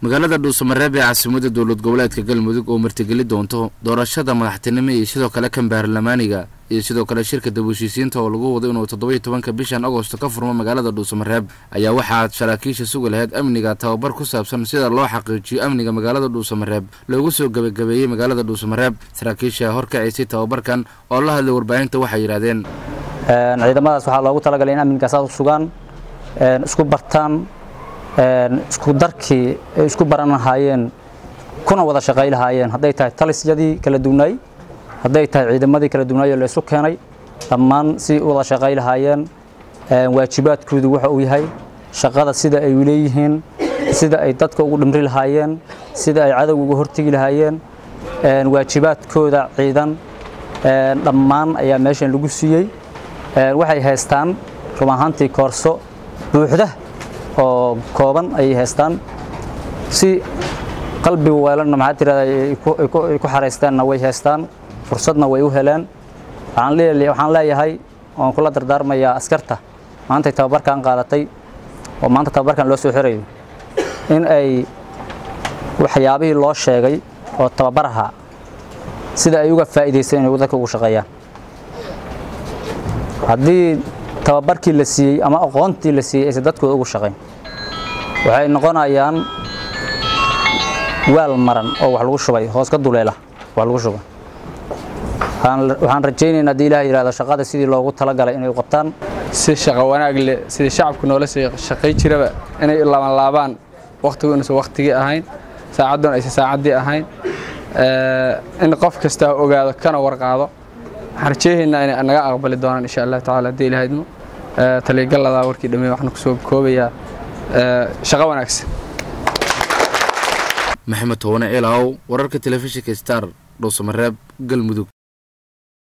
magaalada dhuusamareeb ee caasimada dowlad goboleedka galmudug oo martigeli doonto doorashada madaxtinimo iyo sidoo kale kan baarlamaaniga iyo sidoo kale shirka dab-heshiisiinta oo lagu wado inuu toddoba iyo tobanka bishan agosto ka furmo magaalada dhuusamareeb ayaa waxaa saraakiisha sugi lahayd amniga tababar ku saabsan sida loo xaqiijiyo amniga magaalada dhuusamareeb loogu soo gebagabeeyey magaalada dhuusamareeb saraakiisha horkacisay tababarkan oo la hadlay warbaahinta waxay yidhaahdeen ciidamadaas waxaa loogu talagalay in amnigaas aad u sugaan isku bartaan isku darkii ay isku baran lahaayeen kuna wada shaqay lahaayeen hadday tahay talisyadii kala duwnaay hadday tahay ciidamadii kala duwnaay oo la isu keenay dhammaan si u wada shaqay lahaayeen waajibaadkoodu waxa uu yahay shaqada sida ay leeyihiin sida ay dadka ugu dhimri lahaayeen sida ay cadowga uga hortegi lahaayeen waajibaadkooda ciidan dhammaan ayaa meeshan lagu siiyey waxay haystaan run ahaantii koorso buuxda oo kooban ayay haystaan si qalbiga weelanna maxaa tirahda ay ku xaraysteenna way haystaan fursadna way u heleen waxaan leeyahay waan kula dardaarmayaa askarta maantay tababarkan qaadatay oo maanta tababarkan loo soo xirayo in ay waxyaabihii loo sheegay oo tababaraha sida ay uga faa'iidaysteen inay dadka ugu shaqeeyaan haddii tababarkii la siiyey ama aqoontii la siiyey aysan dadkooda ugu shaqayn waxay noqonayaan waal maran oo wax lagu shubay hoos ka duleela wax lagu shubay waxaan rajaynaynaa haddii ilaah yidhahdo shaqada sidii loogu talagalay inay u qabtaan si shaqo wanaag leh sidii shacabku noola shaqay jiraba inay laaban laabaan wakhtigu inuusan wakhtigii ahayn saacadduna aysan saacaddii ahayn in qof kasta ogaado kana warqaado waxaan rajeynaynaa inay naga aqbali doonaan insha allah tacaala haddii ilahaydmo taliygaladaa warkii dhameey waxaan kusoo koobayaa shaqo wanaagsan maxamed towane eelaw wararka telefishinka star dhuusamareeb galmudug